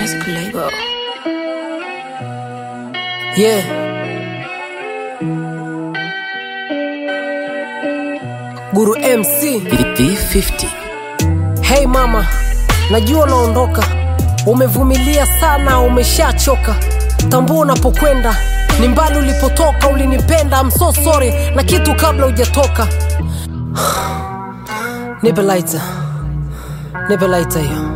Music label. Yeah. Guru MC. V50 Hey mama, najua unaondoka, umevumilia sana, umeshachoka. Tambua unapokwenda ni mbali ulipotoka, ulinipenda, I'm so sorry na kitu kabla hujatoka. Nipe lighter, nipe lighter hiyo.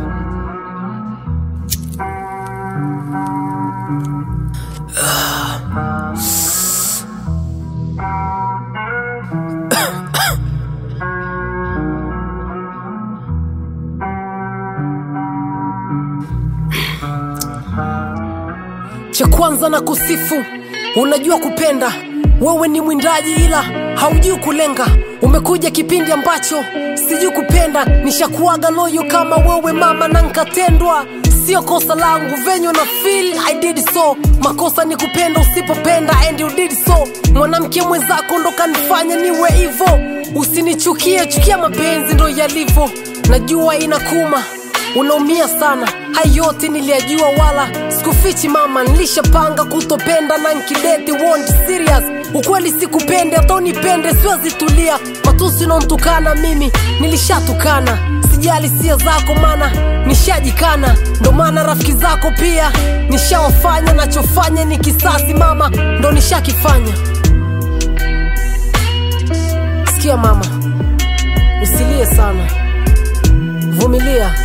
cha kwanza na kusifu unajua kupenda wewe ni mwindaji ila haujui kulenga umekuja kipindi ambacho sijui kupenda nishakuaga loyo kama wewe mama na nkatendwa sio kosa langu venye na feel I did so makosa ni kupenda usipopenda and you did so mwanamke mwenzako ndo kanifanya niwe hivo usinichukie chukia mapenzi ndo yalivyo najua inakuma unaumia sana hayo yote niliyajua wala sikufichi mama nilishapanga kutopenda na nkideti won't serious ukweli sikupende hata unipende siwazitulia matusi unaontukana mimi nilishatukana sijali sia zako mana nishajikana ndo maana rafiki zako pia nishawafanya nachofanya ni kisasi mama ndo nishakifanya sikia mama usilie sana vumilia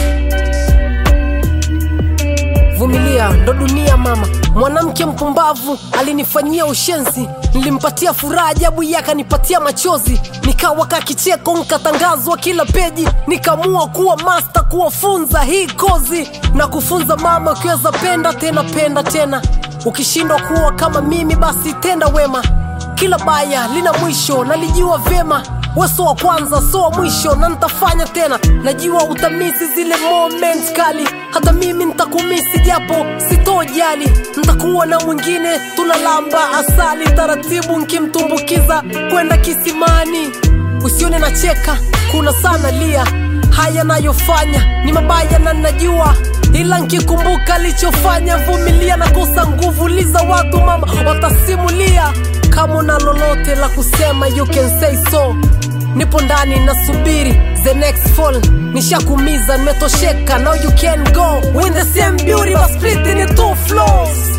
vumilia ndo dunia mama mwanamke mpumbavu alinifanyia ushenzi nilimpatia furaha ajabu yake akanipatia machozi nikawa ka kicheko nkatangazwa kila peji nikaamua kuwa masta kuwafunza hii kozi na kufunza mama ukiweza penda tena penda tena ukishindwa kuwa kama mimi basi tenda wema kila baya lina mwisho nalijua vyema weso wa kwanza so wa mwisho na nitafanya tena najua utamisi zile moment kali hata mimi nitakumisi japo sitojali ntakuwa na mwingine tunalamba asali taratibu nkimtumbukiza kwenda kisimani usione nacheka kuna sana lia haya nayofanya ni mabaya na najua ila nkikumbuka alichofanya vumilia na kosa nguvu liza watu mama watasimulia kama una lolote la kusema you can say so nipo ndani nasubiri the next fall nishakumiza nimetosheka now you can go with the same beauty but split in two floors